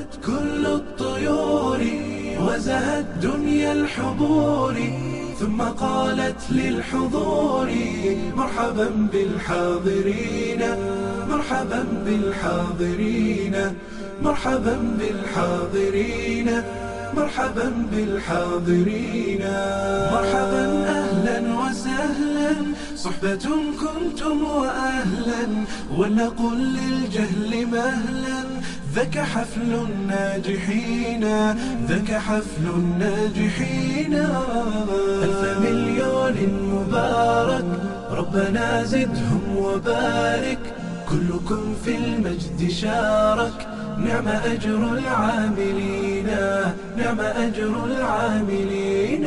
غدت كل الطيور وزهت دنيا الحضور ثم قالت للحضور مرحبا بالحاضرين مرحبا بالحاضرين مرحبا بالحاضرين مرحبا بالحاضرين مرحبا اهلا وسهلا صحبة كنتم واهلا ولنقل للجهل مهلا ذاك حفل الناجحين ذاك حفل الناجحين ألف مليون مبارك ربنا زدهم وبارك كلكم في المجد شارك نعم أجر العاملين نعم أجر العاملين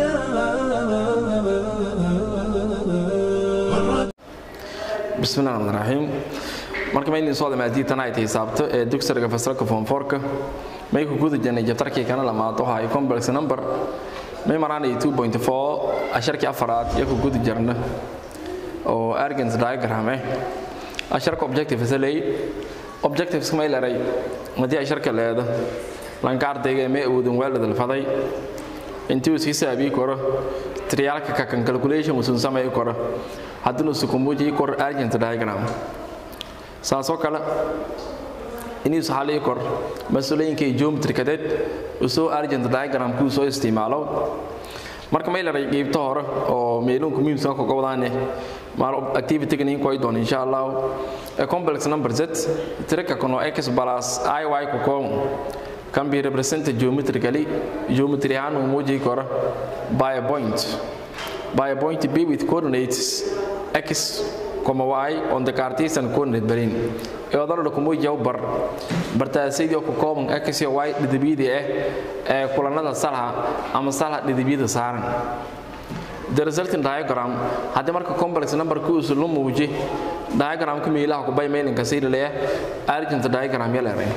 bismi llahi raxmaan raxiim marka maydin soo dhamaatay tan ay tahay saabto ee dugsiga fasalka form 4ka may ku guda jirnay jabtarkii kana lamaad waxa ay complex number may maraanay 2.4 asharkii afaraad iyo ku guda jirna oo argans diagram eh asharka objective isalay objectives may leeray madii asharka leeda lanka ardayga may awoodin waalid alfaday intii uu si saabi karo triyalka ka kan calculation uu samay karo haddii uu kumuujiyo kor argent diagram saasoo kale inuu saxalay kor mas'uuliyinka geometry kadeed usoo argent diagram ku soo isticmaalo marka may leeray qeybta hore oo meelun ku muhiimsan ka gobdaane maal activity kan in koy doon insha Allah a complex number z tiraka kono x plus iy ku ko can be represented geometrically geometry ahaan uu muujiyo karo by a point by a point b with coordinates x comma y on the cartesian coordinate plane ee odolada ku muujiyo bar bartaasidii ku kooban x iyo y dhidibiyada ah ee kulanada salha ama salha dhidibiyada saaran the resulting diagram haddii marka complex number ku usu lu muuji diagramka meelaha ku bay meelinka sii leeyahay argent diagram yaleeray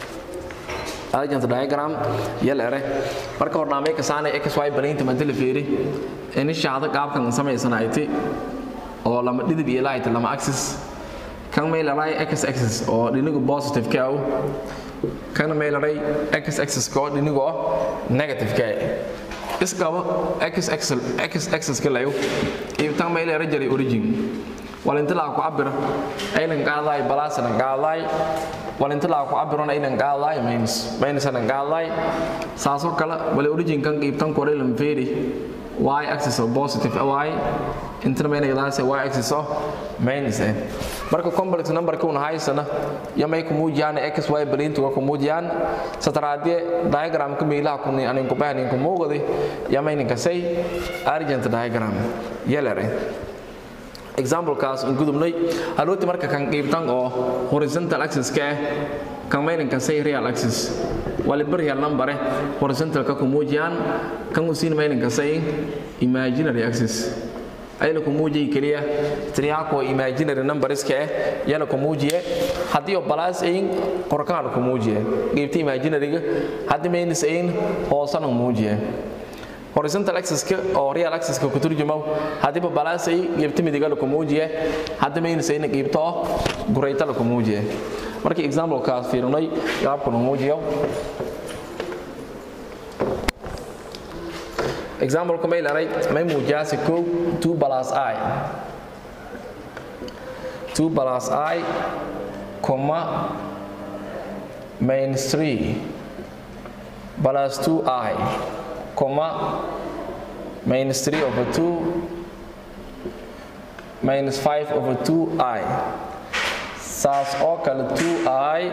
argent diagram yaleeray marka hornaamay ka saanay xy balaynta madala fiiri in shaada qaabkan samaysanayti oo lama dhidib iyo light lama axis kan may leeray x axis oo dhinigu positive ka ah kan may leeray x axis ko dhinigu negative ka ah isqabo x axis x axis ka layo ibtan may leeray jari origin walintila ku cabira aynan qaaday balaasana qaaday walintila ku cabirona aynan qaaday minus minus ana qaaday saaso kala wala origin kan ibtan ko reelam feeri y axis of positive y inta may nagadaas y axis of minus eh marka complex number ku haysana yamay ku muujiyaan x y balintu ku muujiyaan sataraadie diagram ka meelaha ku anin ku baahan ku muuqday yamay ninka say argent diagram yelare example kaas in gudubnay halooti marka kan qeybtan oo horizontal axis ka ah kan mayninka say real axis waliba real number eh horizontal ka ku muujiyaan kan usiin mayninka say imaginary axis ayna ku muujiyay kaliya triyaako imaginary numbers ka ah yana ku muujiye haddii oo balaas ayin qorkaan ku muujiye qeybta imaginary-ga haddii maynis ayin hoosana muujiye horizontal axis-ka oo real axis-ka ku turjumo haddiiba balaasay qeybta midiga la ku muujiye haddii maynis ayna qeybta oo gurayta la ku muujiye markii example-kaas fiirinay qaabka la muujiyo example ka may laray may muujiyaasi kow 2 plus i 2 plus i comma minus 3 plus 2i comma minus 3 over 2 minus 5 over 2i saas oo kale 2i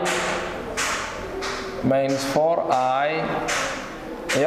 minus 4i iyo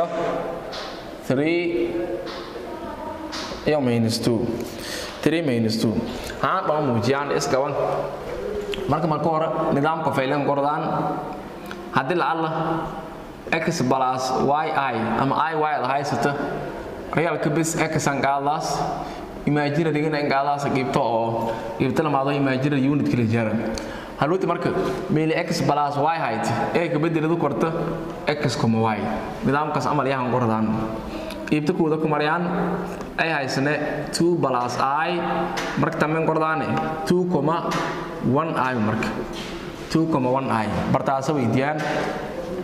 3 iyo minus 2 3 minus 2 haan dhoo muujiyaan isgaban marka marka hore nidaamka faylan kordaan haddii lacalla x plus yi ama i y la haysata realka bis x aan qaadaas imaginarygana in qaadaas qiibto oo qiibto lamaado imaginary unit kala jara haluuti marka meeli x plus y hayd ee ka bedeladu korta x kuma y nidaamkaas amal yahan kordaan qiibta kuuda ku marayaan ay haysane 2 plus i marka tameen kordaane 2 kuma 1 i marka 2 kuma 1 i bartaasa weydiiyaan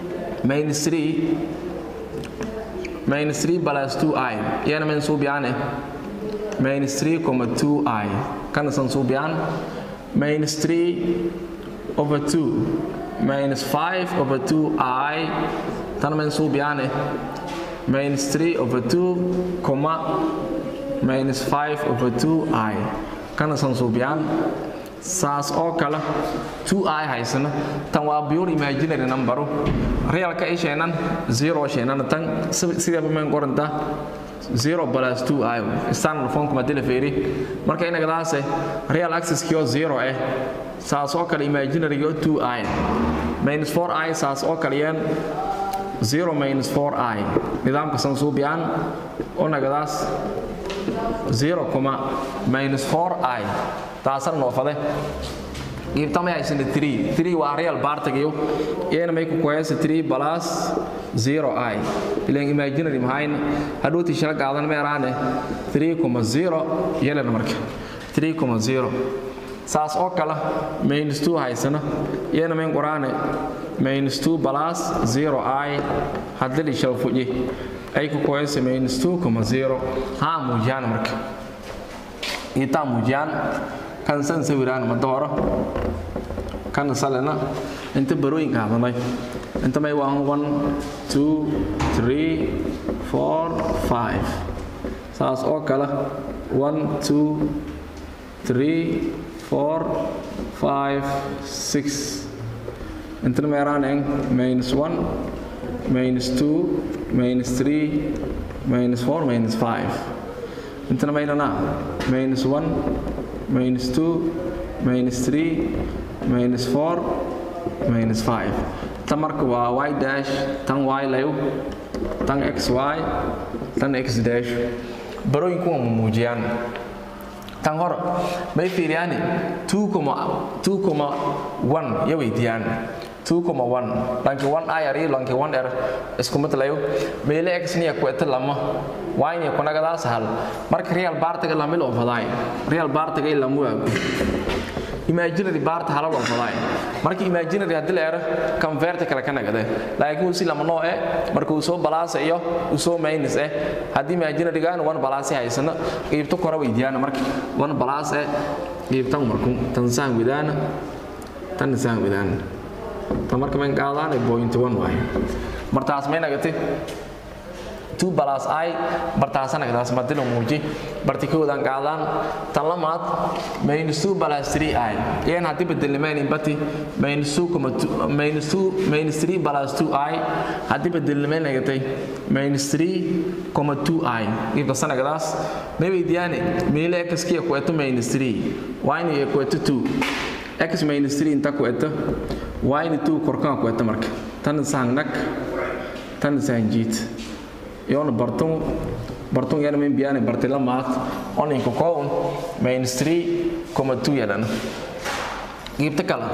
minus 3 minus 3 plus 2i iyana men suubiyaan eh minus 3,2i kana san suubiyaan minus 3 over 2 minus 5 over 2i tan men suubiyaan eh minus 3 over 2 comma minus 5 over 2i kana san suubiyaan saas oo kale 2i haysana tan waa pure imaginary numberu realka ay sheenan 0 sheenan tan sidaba men qoranta 0 plus 2i standard form kuma dila feeri marka inaga daase real axis kio 0 eh saas oo kale imaginary yo 2i minus 4i saas oo kale yeen 0 minus 4i nidaamka san suubiyaan oo nagadaas 0, minus 4i taasana noofade qiibtamay haysana 3 3 waa real bartigiyo iyana may ku koyasa 3 plus 0i ilan imaginary mahayn hadhowtii shila qaadan meeraane 3,0 yelan marka 3,0 saas oo kale minus 2 haysana iyana mayn qoraane minus 2 plus 0i haddali shal fuji ay ku koyasa minus 2,0 haa muujiyaan marka itaa muujiyaan kan san sawiraan mada horo kan salena inta barooyinka hadlanay inta may waa 1 2 3 4 5 saas oo kale 1 2 3 4 5 6 intana meeraaneen minus 1 minus 2 minus 3 minus 4 minus 5 intana maynana minus 1 minus 2 minus 3 minus 4 minus 5 tan marka waa y dash tan y layo tan xy tan x dash barooyinku waa muujiyaan tan hor may fiiriyaani 2,1 ya weydiiyaan 2,1 lanki 1 ir iyo lanki 1 r isku mid layo meele x niya kuweta lama wayni kunagadaas hal marka real bartiga lamil ofadaay real bartiga ila muwaagu imaginary barta halal ofadaay marka imaginary hadii la ero convert kale ka nagade laakiin uu si lama noo eh marka uu soo balaas iyo uu soo minus eh hadii imaginary gaan one balaas haysana qiibto kora weydiiyaan marka one balaas eh qiibtan marku tan saan widaana tan saan widaana tan marka man qaadaan point 1 waay martaas may nagatay 2 plus i bartaasana kadaas madilo muuji bartikoodan qaadaan tan lamaad minus 2 plus 3i iyana haddii bedelnimaynin bati minus 2 minus 2 minus 3 plus 2i haddii bedelnimayn nagatay minus 3,2i ibtasana kadaas may weydiyaane meele x kiya kueto minus 3 y ni kueto 2 x minus 3 inta kueto y ni 2 korkaan kueto marka tan saangnak tan saanjiit yoona bartung bartung yana min biyaani barti lamaad oninka kown minus 3,2 yadan qiibta kale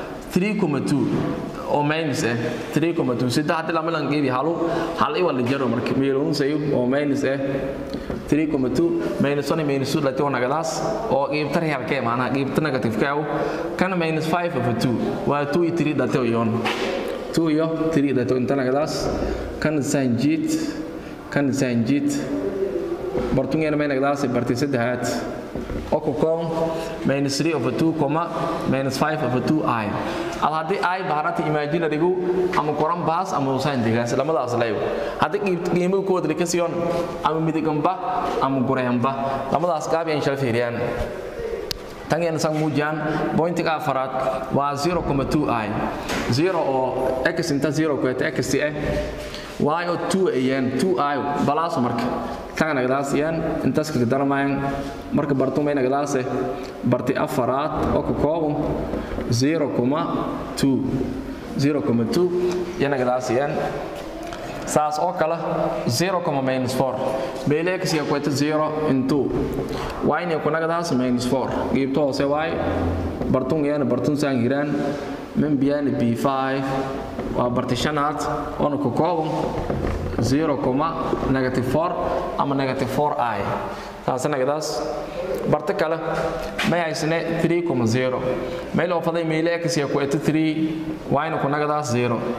3,2 oo minus eh 3,2 saddex hadii lama lan qiibi halu hal iwa la jaro marka meelun sayo oo minus eh 3,2 minus 1 minus 2 lati wana gadaas oo qiibta real ka maana qiibta negative ka kana minus 5 over 2 waa 2 iyo 3 dati yoon 2 iyo 3 dati intana gadaas kan sanjit kan sanjit bartungeena may nagdaasay bartay saddexaad oo ku koon minus 3 over 2 comma minus 5 over 2 i al haddii i baharata imaginarygu ama koran baas ama usaan degaas lamadaas leeyo haddii qiimuhu ku wadli ka siyon ama midiganba ama gureyanba lamadaas gaabi aan shal fiiriyaan tangeena sang muujiyaan pointiga afaraad waa 0,2 i 0 oo x inta 0 ku eta x eh y oo 2 ayaan 2 i balaaso marka tanga nagadaasiyaan intaas kaga darmayaan marka bartumay nagadaase barti afaraad oo ka kooban 0,2 0,2 iyo nagadaasiyaan saas oo kale 0, minus 4 beele x ya kweta 0 into y ne kunagadaas minus 4 qiibto hoose y bartung yana bartun saan hiraan min biyana b5 waa barti shanaad oona ka kooban 0, negative 4 ama negative 4i taas nagadaas barta kale may haysane 3,0 meel oo faday meele x ya ku eta 3 yna ku nagadaas 0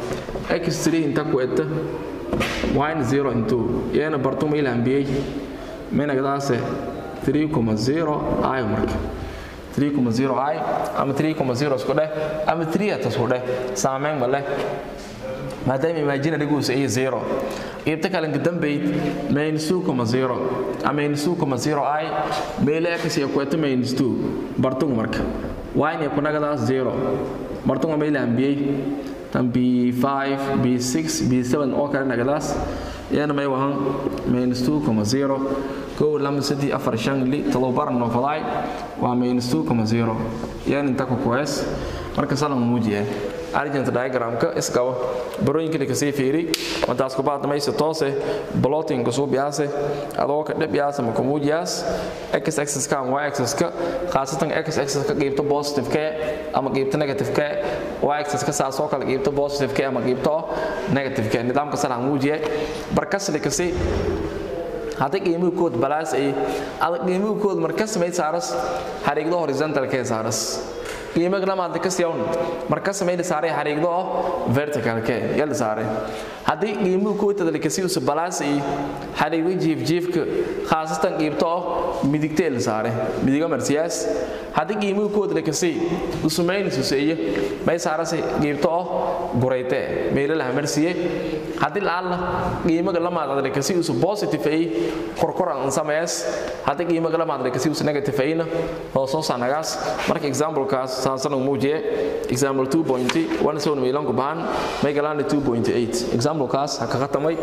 x3 inta ku eta y 0 into yana bartu ma ilambiyey menagdaase 3,0 i marka 3,0 i ama 3,0 isku dheh ama 3 at isku dheh saameyn ma leh maadaama imaginary guusa iyo 0 qaybta kalanka dambayd minus 2,0 ama minus 2,0 i meele x iyo kuweta minus 2 bartung marka y ne kunagadaas 0 bartunga meele ambiyey tan b5 b6 b7 oo kale nagadaas yana may wahan minus 2,0 kow lama saddex afar shan li todobar noofadaay waa minus 2,0 yan inta ku kuhees marka salan muujiya argent diagramka isqabo barooyinkana kasii fiiri madaas kubaad mayse toose blotting kusuu biyaase adoo ka dhib yaasa ma kumuujiyaas x axis ka ama y axis ka khaasatan x axis ka qaybta positive ka ama qaybta negative ka y axis ka saas oo kale qaybta positive ka ama qaybta negative ka nidaamka salan muujiya barkasli kasii haddii qiimuhu kood balaas ay adag qiimuhu kood markas may saaras xariiqdo horizontal ka saaras qiimaha lama hadda ka siyawn marka sameeyay saaray xariiqdo vertical ka yal saaray haddii qiimuhu kood tadal ka sii balaas ay xariiqdo jiif jiifka khaasatan qiibto midigteel saaray midiga marsiyaas haddii qiimuhu kood la ka sii usumeyn suseeye may saarasay qiibto gurayte meelaha marsiye haddii laala qiimaha lama hadda ka sii positive ay korkoran sameeyas haddii qiimaha lama hadda ka sii negative ayna oo soo sanagaas marka example kaas saasana muujiye example 2.17 milan ku baan may galaan 2.8 example kaas ha ka qatamay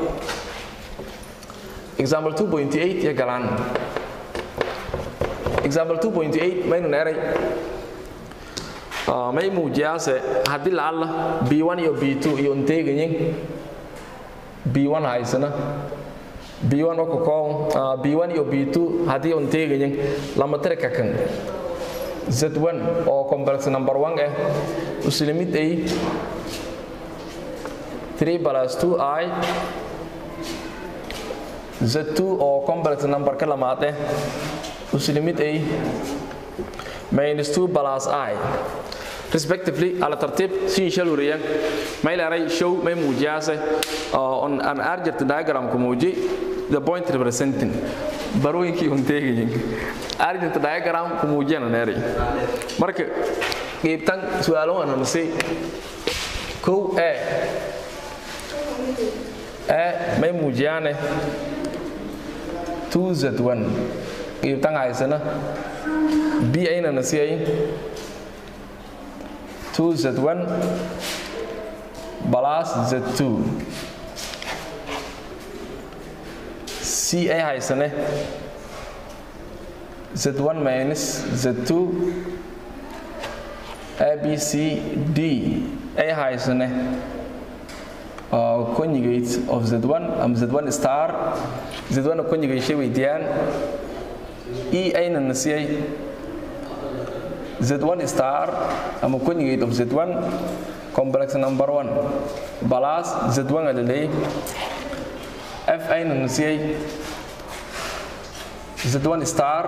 example 2.8 ya galaan example 2.8 maynu neeray may muujiyaase haddii laala b1 iyo b2 iyo inteegayin b1 haysana b1 oo kakoo b1 iyo b2 haddii inteegayin lama tiri kakan z1 oo complex number 1 ah uslimid ay 3 plus 2i z2 oo complex number ka lamaad ah uslimid ay minus 2 plus i respectively ala tartiib si shal wariyan may leeray show may muujiyaase on an argent diagram ku muuji the point representing barooyinkii un teegayin argent diagram ku muujiyana neeray marka qiibtan su'aalo waan hanasay kow e e may muujiyaane 2z1 qiibtan haysana b ayna nasiyay 2z1 plus z2 c ay haysane z1 minus z2 abc d ay haysane uh, conjugate of z1 am z1 star z1 conjugate shay weydiyaan e ayna nasiyay z1 star ama conjugate of z1 complex number 1 plus z1 alalay f ayna nasiyay z1 star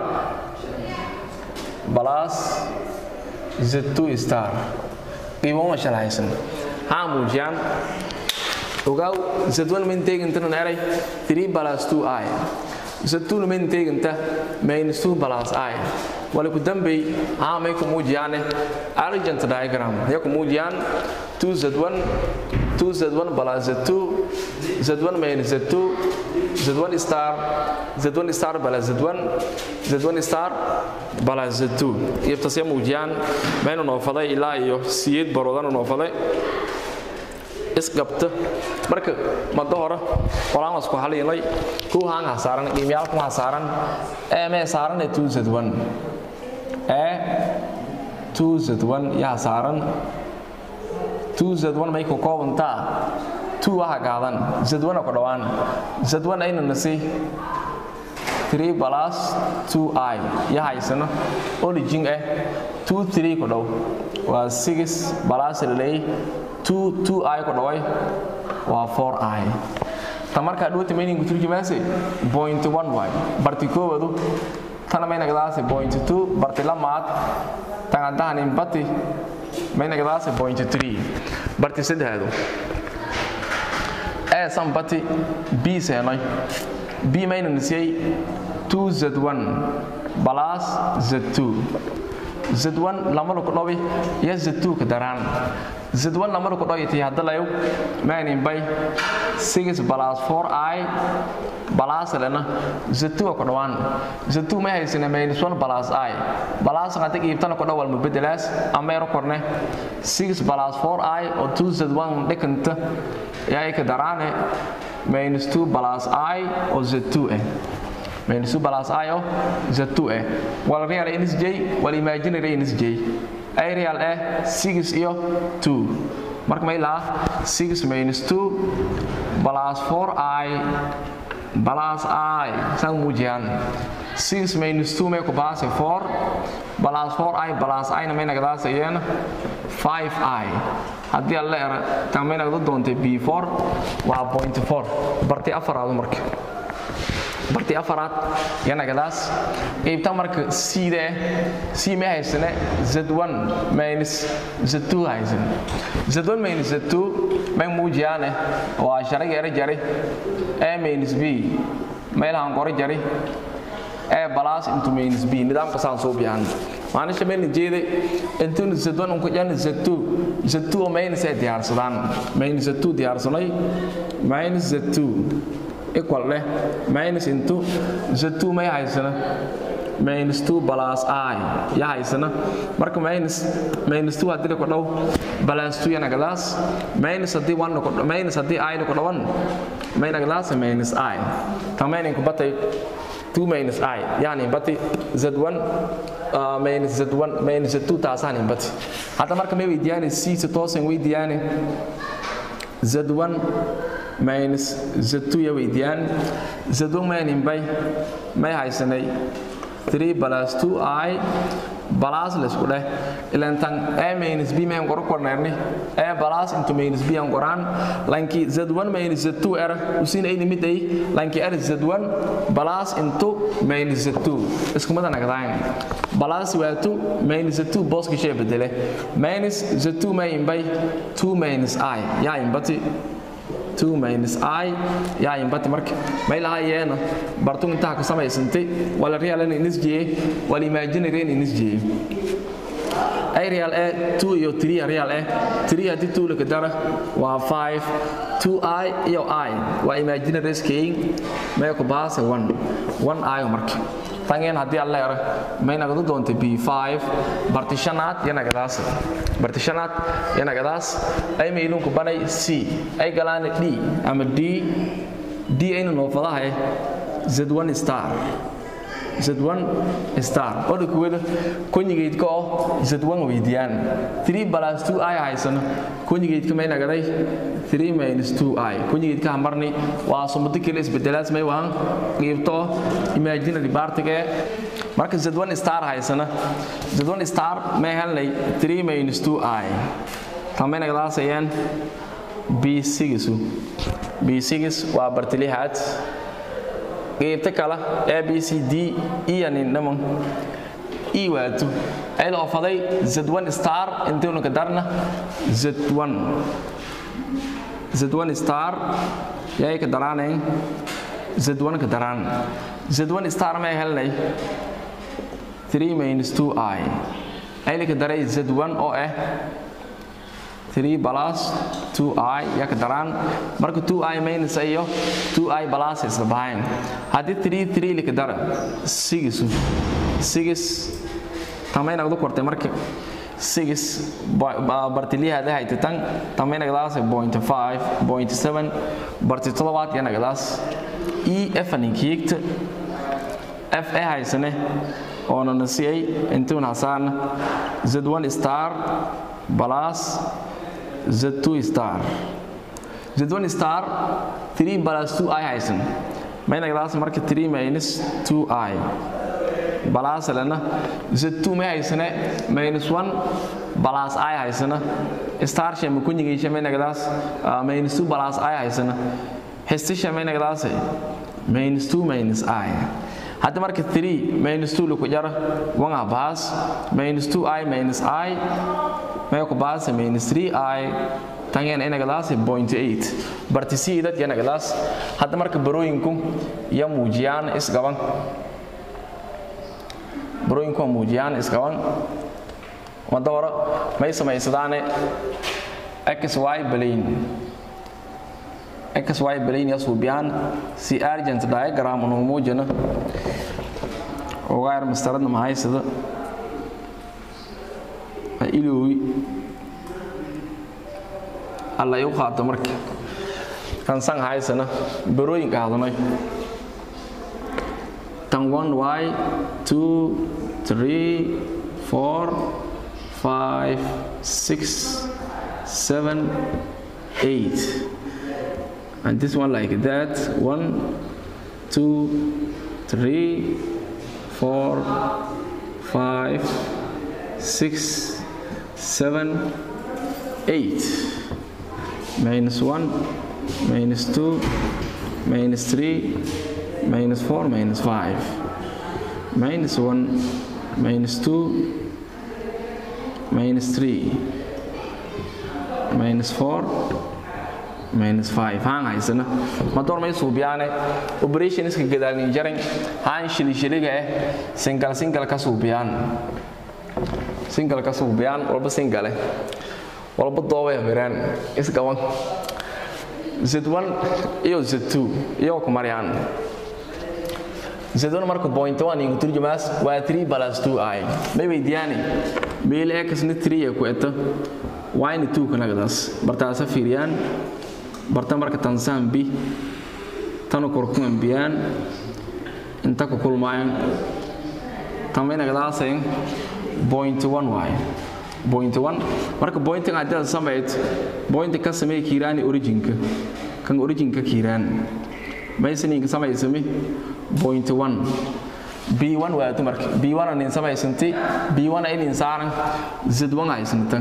plus z2 star qiimo ma shalahaysan haa muujiyaan ogaaw z1 min teegintanan eray 3 plus 2i z2 min teeginta minus 2 plus i wala ku dambey haa may ku muujiyaane argent diagram ya ku muujiyaan 2z1 2z1 plus z2 z1 minus z2 z1 star z1 star plus z1 z1 star plus z2 iyabtas ya muujiyaan maynu noofaday ilaa iyo siyeed baroodanu noofaday isqabta marka mado hore qolaan isku haliilay ku haan hasaaran qiimyaal ku hasaaran ee mee saaran ee 2z1 ee 2z1 yaa saaran 2z1 may ku koobantaa 2 waxa qaadan z1 ku dhawaan z1 ayna nasi 3 plus 2i ya haysano origin eh 2 3 ku dhow waa 6 plus relay 2 2i ku dhaway waa 4i ta markaa dhowta maynin ku turjumaase point 1 waay barti koobadu tana may nagadaase point 2 barti lamaad tangadahanin bati may nagadaase point 3 barti saddexdu e san bati b seenoy b mayna nisiyey 2z1 plus z2 z1 lamada ku dhawi iyo z2 ka daraan z1 lamada ku dhawi tii hadda layow maanin bay 6 plus 4i plus lena z2 ku dhawaan z2 ma haysana minus 1 plus i plus qada iibtana ku dhawal mubedelaas ama yar korne 6 plus 4i oo 2z1 dhikanta yaay ka daraane minus 2 plus i oo z2 ah minus 2 plus i oo z2 ah wal real nsj wal imaginary nsj ay real ah 6 iyo 2 marka may laa 6 minus 2 plus 4i plus i sang mujian 6 minus 2 may ku baase 4 plus 4i plus i na may nagadaasayeen 5i haddii alla era tan may nagda doontay b4 waa point 4 barti afaraadu marka barti afaraad yanagadaas qaybta marka cda c ma haysane z1 minus z2 haysan z1 minus z2 may muujiyaane waa sharaga era jari a minus b meelahan qoro jari a plus into minus b nidaamka saan soo biyaan maanisha mayna jeeday intuuna z1 unku jana z2 z2 oo minus ay diyaarsadaan minus z2 diyaarsanay minus z2 equal leh minus into z2 may haysana minus 2 plus i ya haysana marka minus minus 2 hadii ku dhow plus 2 yana gadaas minus hadii 1 ku minus hadii i ku dhawan mayna gadaas minus i tamayn ku batay 2 minus i yani batay z1 uh, minus z1 minus z2 taasaan bati hadda marka may weydiyaane c si toosan weydiyaane z1 minus z2 ya weydiyaan z1 maynin bay may haysanay 3 plus 2i plus laisku dheh ilan tan a minus b mayn qoro korneerni a plus into minus b aan qoraan lanki z1 minus z2 era usin ay limit ay lanki er z1 plus into minus z2 iskumada nagdaan plus waa 2 minus z2 booska shay bedele minus z2 mayn bay 2 minus i yaa inbati 2 minus i yaa inbati marka may lahayeena bartung intaha ka samaysantay wala real in isjiye wala imaginary in isjiye ay real a 2 iyo 3 real a 3 hadii 2 la kadara waa 5 2i iyo i waa imaginary scale may ku baase 1 1 i marka tangeen haddii alla era may nagadu doonta b5 bartishanaad iyo nagadaas bartishanaad iyo nagadaas ay maylunku banay c ay galaan d ama d d aynu noofadahay z1 star z1 star oda kuwada konyigeydka oo z1 weydiyaan 3 plus 2 i haysano konyigeydka may nagaday 3 minus 2 i konyigeydka hamarni waa sumado kale isbedelaas may waan qiibto imaginary partiga marka z1 star haysana z1 star may helnay 3 minus 2 i tamay nagadaasayaan b6 b6 waa bartilihaad qaybta kale a b c d e anin dhaman e waato ayada oo faday z1 star intaynu ka darna z1 z1 star yay ka daraanayn z1 ka daraan z1 star may helnay 3 minus 2 i ayla ka daray z1 oo ah 3 plus 2i yaa ka daraan marka 2i minus iyo 2i plus isla bahayn haddii 3 3 lika dara 6 6 tamay nagdu kortay marka 6 bartiliyahaada haytitan tamay nagdaas point 5 point 7 barti todobaad ya nagdaas e f ninkiigta f a haysane oona nasiyay intuun hasaan z1 star plus z2 star z1 star 3 plus 2i haysan maynagdaas marka 3 minus 2i balaas lena z2 may haysane minus 1 balaas i haysana star shama kunyigiisha maynagdaas minus 2 balaas i haysana xistisha maynagdaas minus 2 minus i hadda marka 3 minus 2 laku jara wanga baas minus 2i minus i may ku baasa minus 3i tan yana inagadaas point eight barti c dad yanagadaas hadda marka barooyinku iyo muujiyaan isgaban barooyinku waa muujiyaan isgaban wadda hore may samaysadaane xy balayn xy balayn ya suubiyaan si argent diagram unu muujina ogaar mastaradna mahaysada ha iloowi alla iu qaato marka kan san haysana barooyin qaadanay tan one y two three four five six seven eight and this one like that one two three four five six seven eight minus one minus two minus three minus four minus five minus one minus two minus three minus four minus five haan haysana madoor may suubiyaane operationska gadaalnin jaran haan shilishiliga eh singal singal ka suubiyaan singal ka suubiyaan walba singale walba doobay miraan isgaban z1 iyo z2 iyo ku mariyaan z1 marka point 1 ingu turjumaas waa 3 plus 2 ay may weydiyaani meel x ni 3 ku eta y ni 2 kanagadaas bartaasa fiiriyaan barta marka tansaan b tanu korkuman biyaan inta ku kulmaayaan tamaynagadaaseen point 1 waaye point 1 marka pointing haddii aad samayd point ka samee kiiraani originka kan originka kiiraan maysaninka samaysami point 1 b1 waatu marka b1 anin samaysanti b1 inin saaran z1 haysantan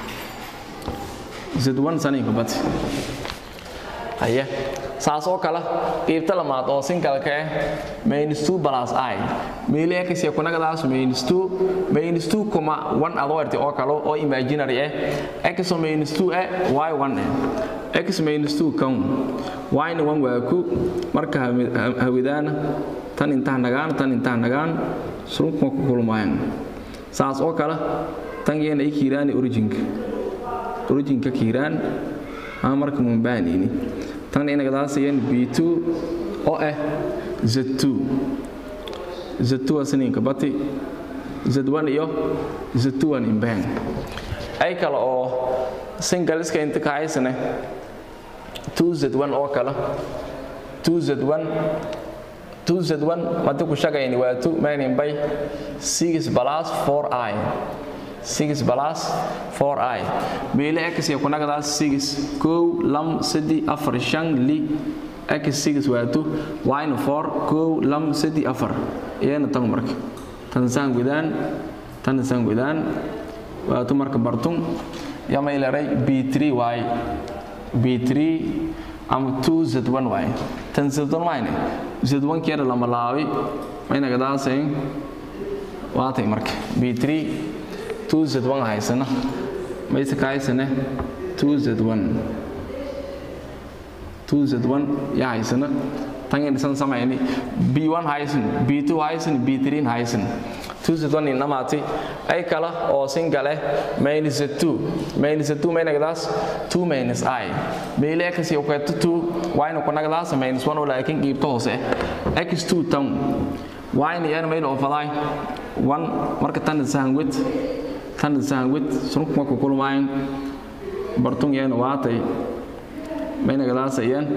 z1 saninka bati haye saas oo kale qiibta lamaad oo singalka ah minus 2 plus i meeli x ya kunagadaas minus 2 minus 2 kuma 1 adoorti oo kale oo imaginary ah x minus 2 ah y 1 ah x minus 2 kan y na 1 waa ku marka hawidaana tan intaa nagaan tan intaa nagaan surunka ku kulmayaan saas oo kale tan yeena ay kiiraani originka originka kiiraan ama marka mumbaanini tan inagadaasayeen b2 oo ah z2 z2 asninka bati z1 iyo z2 an imbaan ay kale oo singaliska inta ka haysane 2z1 oo kale 2z1 2z1 madi ku shagayni waa 2 maanin bay 6 plus 4i 6 plus 4i meele x ya kunagadaas 6 kow lam sadi afar shan li x 6 waa 2 yna 4 kow lam sadi afar iyana tan marka tan saan gudaan tan saan gudaan waa tu marka bartun yama ilaray b3 y b3 ama 2z1 y tan z1 mayne z1 keena lama laabi maynagadaasay waatay marka b3 2z1 haysana mayse ka haysane 2z1 2z1 ya haysana tan dhisan samayni b1 haysan b2 haysan b3 haysan 2z1 inamaati ay kala oo singale minus 2 minus 2 maynagadaas 2 minus i meele x iyo kweeto 2 yna kunagadaas minus 1 oo laakiin qiibto hoose x2 tan yna yana mayna ofadaay 1 marka tan sahangwid tan sahangwid surunka ku kulmaayan bartun yana waatay maynagadaasayeen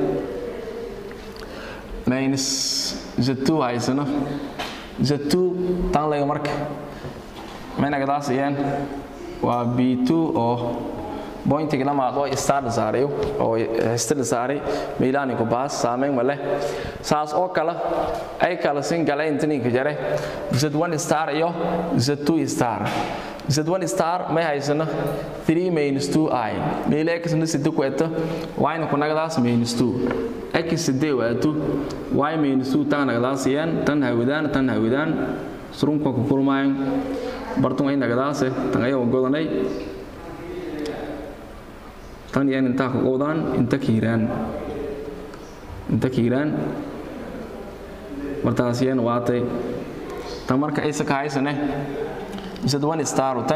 minus z2 haysano z2 tan laga marka maynagadaasayeen waa b2 oo bointiga lamaad oo star saaray oo hestada saaray miilaani ku baas saameyn ma leh saas oo kale ay kala sin gala intaninka jare z1 star iyo z2 star z1 star may haysano 3 minus 2i meele x na sida ku eto yna ku nagadaas minus 2 x sidee waatu y minus 2 tan nagadaasayaan tan hawidaan tan hawidaan surunka ku kulmaayan bartun ay nagadaase tan ayago godanay tan yan intaa ka qowdaan inta kiiraan inta kiiraan martaas yan waatay tan marka aysa ka haysane isad one star tan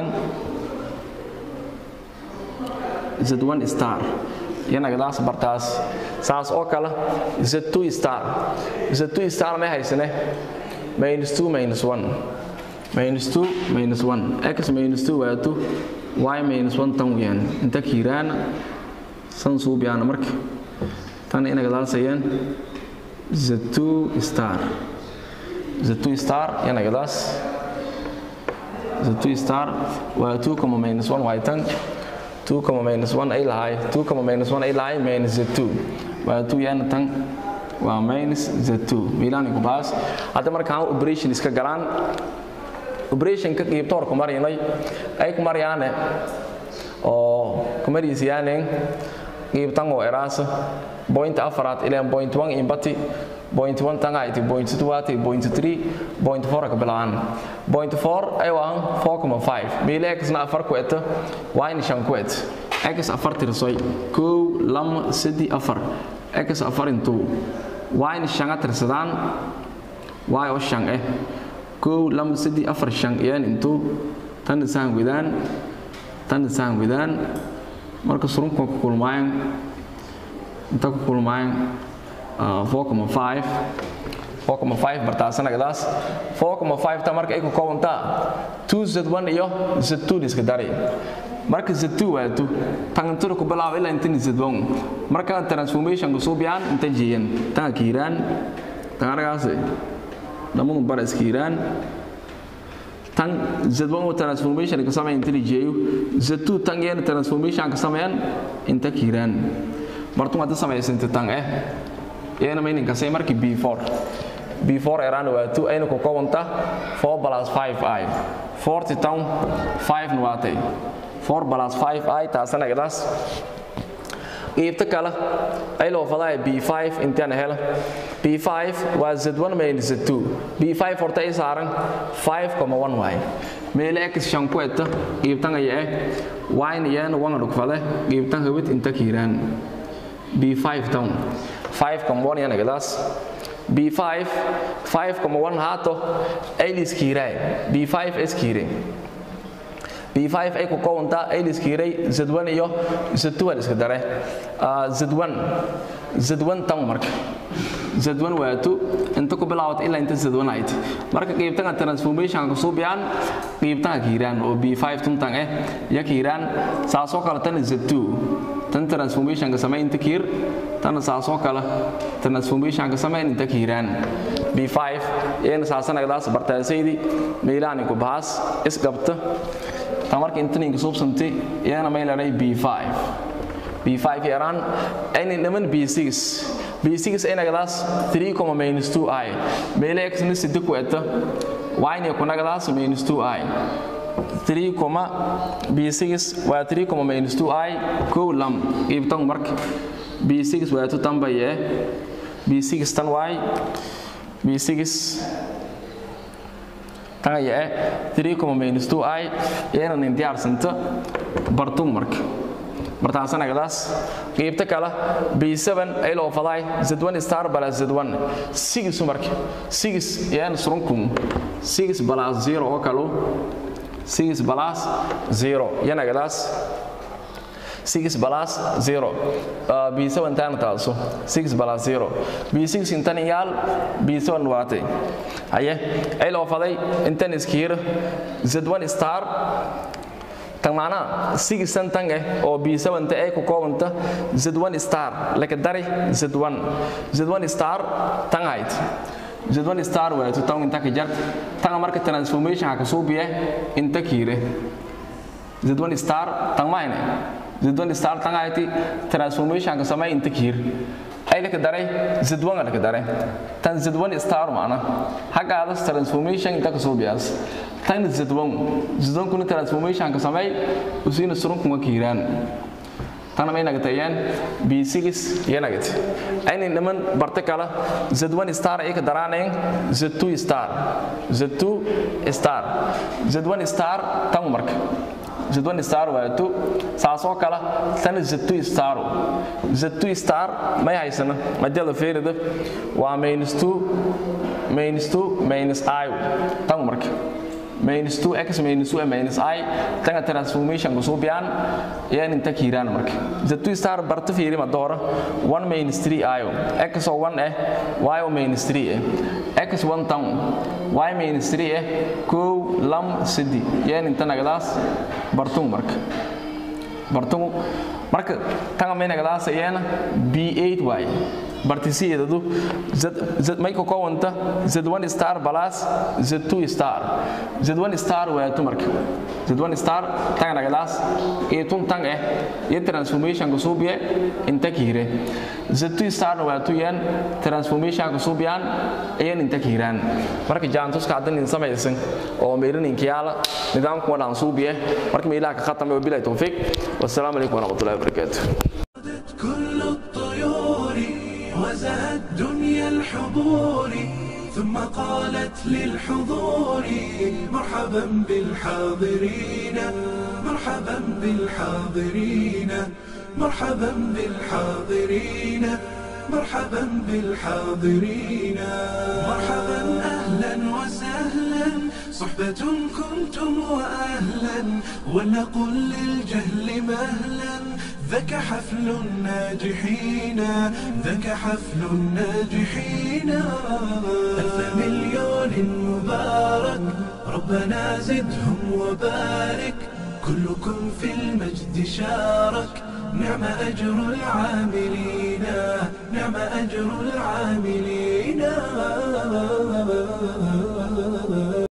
isad one star yanagadaas bartaas saas oo kale isad two star isad two star may haysane minus two minus one minus two minus one x minus two waa two y minus one tan weyaan inta kiiraana san suubiyaana marka tan inagadaasayaan z2 star z2 star yanagadaas z2 star waa 2 comma minus 1 waa tan 2 comma minus 1 ay lahay 2 comma minus 1 ay lahay minus z2 waa 2 yana tan waa minus z2 miilaani ku baas hadda markaan operation iska galaan operation ka qiibto hor ku marinay ay ku maryaane oo ku marisiyaaneen qiibtan oo eraasa point afaraad ileen point one imbati point one tangayti point two ati point three point four ka bilaan point four ay waan four comma five meele x na afar ku eta waa in shan ku et x afar tirsoy kow lama sadi afar x afar intu waa in shanga tirsadaan waa oo shan eh kow lama sadi afar shan iyaan intu tan isaan widaan tan isaan widaan marka surunka ku kulmaayaan inta ku kulmaayaan 4.5 4.5 bartaasanagadaas 4.5 ta marka ay ku koobantaa 2z1 iyo z2 iska dari marka z2 waa 2 tangantura ku bilaabo ilaa intan z1 marka transformation ku suubiyaan inta jeeyan tanga kiiraan tangaragaas dhammaan bar iskiiraan tan z1 oo transformation ka sameeyaan inta jeeyo z2 tan yana transformation ka sameeyaan inta kiiraan martuu hadda samaysanta tan eh iyana mayninka say markii b4 b4 eraan waa 2 ayna ku koobanta 4 plus 5i 40 tan 5 nuwaatay 4 plus 5i taasana gadaas qiibta kale ay loo fadaa b5 intaan hela b5 waa z1 minus z2 b5 horta ay saaran 5.1 waaye meele x shan ku eta qiibtan aya eh wayna iyana wanga dhugfade qiibtan hawid inta kiiraan b5 tan 5.1 yana gadaas b5 5.1 haato ay liskiiray b5 iskiire b5 ay ku kowantaa ay liskiiray z1 iyo z2 iska dare z1 z1 tan marka z1 waa 2 inta ku bilaawata ilaa inta z1 ayd marka qiibtanga transformation ka suubiyaan qiibtanga kiiraan oo b5 tuntan eh ya kiiraan saasoo kale tan z2 tan transformation ka samay inta kiir tan saasoo kale transformation ka samay inta kiiraan b5 iyana saasana gadaas bartaasaydi meelaani ku baas isqabta tan marka inta ninka suubsantay iyana may leedahay b5 b5 yaraan ayna dhaman b6 b6 ayna gadaas 3 minus 2i meele x na sida ku eta y kuna gadaas minus 2i 3 b6 waa 3 minus 2i kow lam qiibtan marka b6 waa tu tambaye b6 tan y b6 tan aye 3 minus 2i iyana nin diyaarsanta bartung marka martaasanagadaas qiibta kale b7 ay loo faday z1 star balas z1 sigis marka sigis yaan surunkum sigis balas 0 oo kalo sigis balas 0 yanagadaas sigis balas 0 b7 tan taaso sigis balas 0 b6 intan yaal b7 waate aye ay loo faday intan iskiir z1 star tan macnaha sigisan tan eh oo b7 ta ay ku koobanta z1 star laka dari z1 z1 star tan hayd z1 star waa tu tan inta ka jar tan marka transformation ka soo biye inta kiire z1 star tan mayne z1 star tan hayti transformation ka samay inta kiir ay laka daray z1 laka daray tan z1 star macna hagaada transformation inta ka soo biyaas tan z1 z1 kuna transformation ka samay usina surun kuma kiiraan tan may nagatayaan b6 iyo nagat ayna niman barta kala z1 star ay ka daraaneen z2 star z2 star z1 star tan marka z1 star waato saasoo kale tana z2 star z2 star may haysana madala feerida waa minus 2 minus 2 minus i tan marka minus 2x minus 2 minus i tanga transformation ku suubiyaan yaan inta kiiraan marka z2 star barta fiiri ma doora 1 minus 3 i x oo 1 eh y oo minus 3 eh x 1 tan y minus 3 eh kow lam sidi yaan inta nagadaas bartung marka bartungu marka tanga may nagadaas iyana b8 y bartisiyeedadu may ka koowanta z1 star plus z2 star z1 star waato marka z1 star tanga nagadaas eetun tang eh iyo transformation ka suubiye inta kiire z2 star waato yan transformation ka suubiyaan ayan inta kiiraan marka jaantuska haddan in samaysan oo meelin inkiyaala nidaamku wadaan suubiye marka meelaha ka khatame wabilahi tawfiiq wassalaamu calaykum waraxmatullahi wabarakaatuh كل الطيور وزهت دنيا الحضور ثم قالت للحضور مرحبا بالحاضرين مرحبا بالحاضرين مرحبا بالحاضرين مرحبا بالحاضرين مرحبا اهلا وسهلا صحبة كنتم واهلا ولنقل للجهل مهلا ذاك حفل الناجحين ذاك حفل الناجحين ألف مليون مبارك ربنا زدهم وبارك كلكم في المجد شارك نعم أجر العاملين نعم أجر العاملين